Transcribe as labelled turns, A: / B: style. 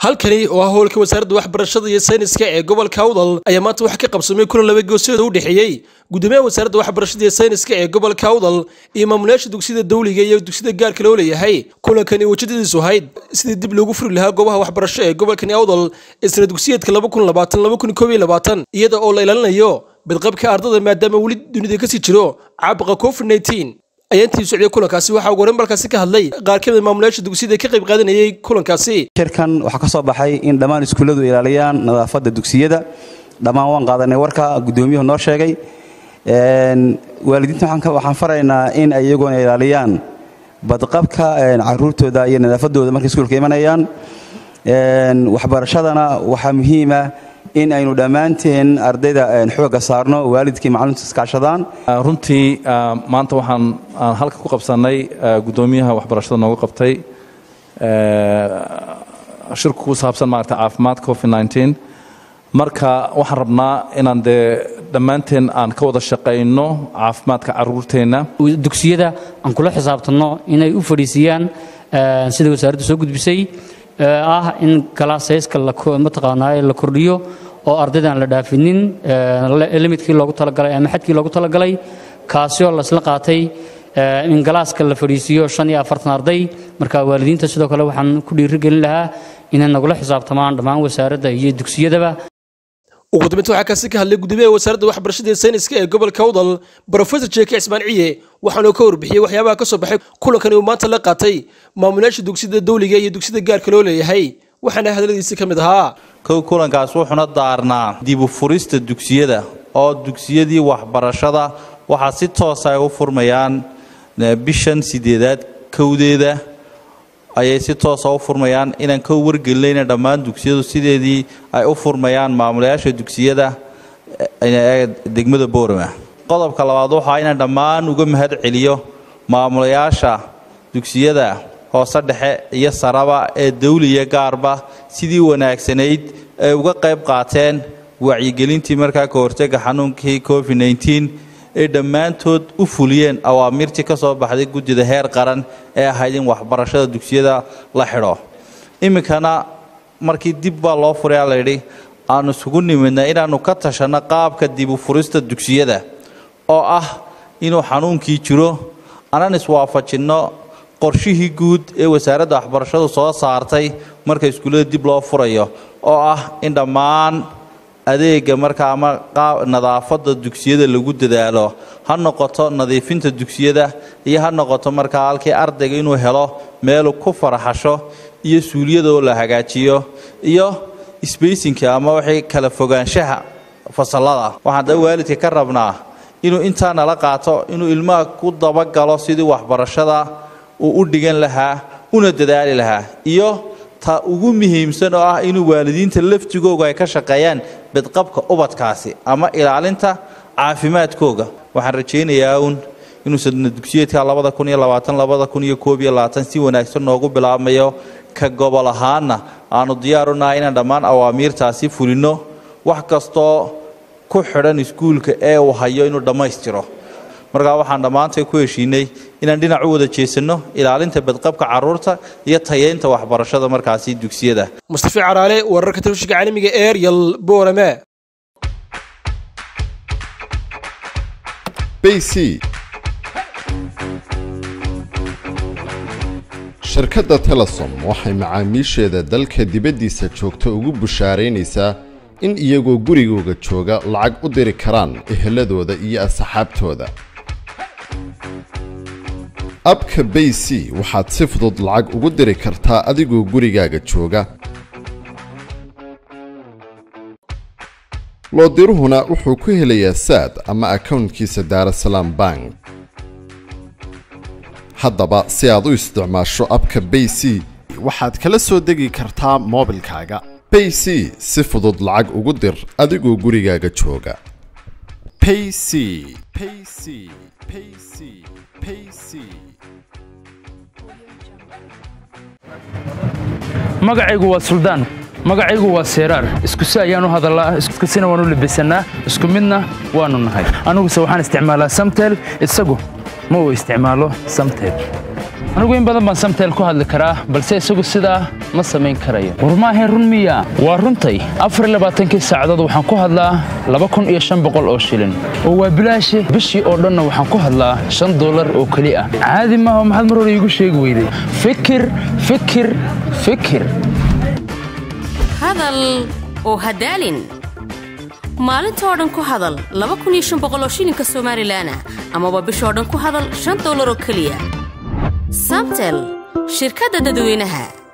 A: halkani oo ah howlka wasaaradda waxbarashada iyo sayniska ee gobolka awdal ayaa maanta wax ka qabsamay kulan laba goosooda u dhexeeyey gudoomiyaha wasaaradda waxbarashada iyo sayniska ee gobolka awdal iyo maamulayaasha dugsiyada dawliga iyo dugsiyada gaarka loo leeyahay kulankani ujeedadiisu ahayd sidii dib loogu furi lahaa goobaha waxbarasho ee gobolkani awdal isla dugsiyeedka iyada oo la ilaalinayo badqabka ardada maadaama weli dunida kasii jiro caabuqa covid ayaa intii socday kulankaasi waxaa ugu horeyn balkaasi ka hadlay qaar ka mid maamulayaasha dugsiyada ka qayb qaadanayay kulankaasi
B: shirkan waxaa ka soo baxay in dhammaan iskuulladu ilaaliyaan nadaafadda dugsiyada dhammaan waan qaadanay warka guddoomiyuhu noo sheegay waalidiinta waxaan faraynaa in ay iyaguna ilaaliyaan badqabka caruurtooda iyo nadaafadooda markay iskuulka imanayaan waxbarashadana waxaa muhiima in aynu dhammaanteen ardayda xooga saarno waalidkii macalimiintu iskaashadaan
C: runtii maanta waxaan halka ku qabsannay guddoomiyaha waxbarashada nooga qabtay shirku ku saabsan maarata caafimaad covid nteen marka waxaan rabnaa inaan dee dhammaanteen aan ka wada shaqayno caafimaadka caruurteenna
D: dugsiyada aan kula xisaabtanno inay u fadhiisiyaan sida wasaaraddu soo gudbisay ah in galaasayska mataqaanaa la kordhiyo oo ardaydan la dhaafinin limidkii loogu talagalay ama xadkii loogu talagalay kaasi oo laisla qaatay in galaaska la fadhiisiiyo shan iyo afartan arday marka waalidiinta sidoo kale waxaan ku dhiirigelin lahaa inay nagula xisaabtamaan dhammaan wasaaradda iyo dugsiyadaba
A: ugu dambeynta waxaa kaasi ka hadlay gudoomiyaha wasaaradda waxbarashada iyo sayniska ee gobolka awdal brofesor jeeke cismaan ciye waxaanuu ka warbixiyey waxyaabaha ka soo baxay kulankani uu maanta la qaatay maamulayaasha dugsiyada dawliga iyo dugsiyada gaarka loo leeyahay waxaana hadaladiisi ka mid ahaa
E: kow kulankaas wuxuuna daarnaa dibu furista dugsiyada oo dugsiyadii waxbarashada waxaa si toosa ay u furmayaan bishan sideedaad kowdeeda ayay si toosa u furmayaan inaan ka wargelinayna dhammaan dugsiyadu sideedii ay u furmayaan maamulayaasha dugsiyada degmada boorama qodobka labaad waxaa inaan dhammaan uga mahad celiyo maamulayaasha dugsiyada hoose dhexe iyo saraba ee dawliya gaarba sidii wanaagsanayd ay uga qayb qaateen wacyigelintii markaa ka hortega xanuunkii covid nteen ay dhammaantood u fuliyeen awaamirtii ka soo baxday guddida heer qaran ee ahayd in waxbarashada dugsiyada la xidho iminkana markii dib baa loo furayaa layidhi aanu isugu nimidna inaannu ka tashanno qaabka dibu furista dugsiyada oo ah inuu xanuunkii jiro anaan iswaafajinno qorshihii guud ee wasaaradda waxbarashadu soo saartay marka iskuullada dib loo furayo oo ah in dhammaan adeega markaa ama nadaafadda dugsiyada lagu dadaalo ha noqoto nadiifinta dugsiyada iyo ha noqoto markaa halkii ardayga inuu helo meelu ku faraxasho iyo suuliyada oo la hagaajiyo iyo sbeysinka ama wixii kala fogaanshaha fasallada waxaan da waalidka ka rabnaa inuu intaa nala qaato inuu ilmaha ku dabagalo sidii waxbarashada uu u dhigan lahaa una dadaali lahaa iyo ta ugu muhiimsan oo ah inuu waalidiinta laftigooga ay ka shaqeeyaan badqabka ubadkaasi ama ilaalinta caafimaadkooga waxaan rajaynayaa uun inuu sadna dugsiyeedka labada kun iyo labaatan labada kun iyo koob iyo labaatan si wanaagsan noogu bilaabmayo ka gobol ahaanna aanu diyaarunahay inaan dhammaan awaamiirtaasi fulinno wax kastoo ku xidhan iskuulka ee uu hayo inuu dhammaystiro markaa waxaan dhammaantay ku heshiinay inaan dhinac u wada jeesanno ilaalinta badqabka caruurta iyo tayeynta waxbarashada markaasi dugsiyada
A: mustafi caraale wararka telefishinka caalamiga eryal boorame
F: bc shirkadda telesom waxay macaamiisheeda dalka dibaddiisa joogta ugu bushaaraynaysaa in iyagoo gurigooga jooga lacag u diri karaan eheladooda iyo asxaabtooda abka bay c waxaad si fudud lacag ugu diri kartaa adigoo gurigaaga jooga loodiruhuna wuxuu ku helayaa saad ama akownkiisa daarasalaam bank haddaba si aad u isticmaasho abka bay c waxaad kala soo degi kartaa moobilkaaga bay c si fudud lacag ugu dir adigoo gurigaaga jooga payc payc payc payc
G: magacaygu waa suldaan magacaygu waa seeraar iskusi ayaan u hadallaa iskusina waan u labisannaa isku midna waannu nahay aniguse waxaan isticmaalaa samtel isagu ma uu isticmaalo samtel anigu in badan baan samtel ku hadli karaa balse isagu sidaa ma samayn karayo war maahayn run miya waa runtay afarlabaaatankii saacadood waxaan ku hadlaa laba kun iyo shan boqol oo shilin oo waa bilaashe bishii oo dhanna waxaan ku hadlaa shan dollar oo keli ah caadi maaha maxaad mar hore iigu sheegi weyday fikir fikir fikir
H: hadal oo hadaalin maalintoo dhan ku hadal oo shilinka somalilan ah amaba bishoo dhan ku hadal shan dollar oo keliya samtel shirkadda dadweynaha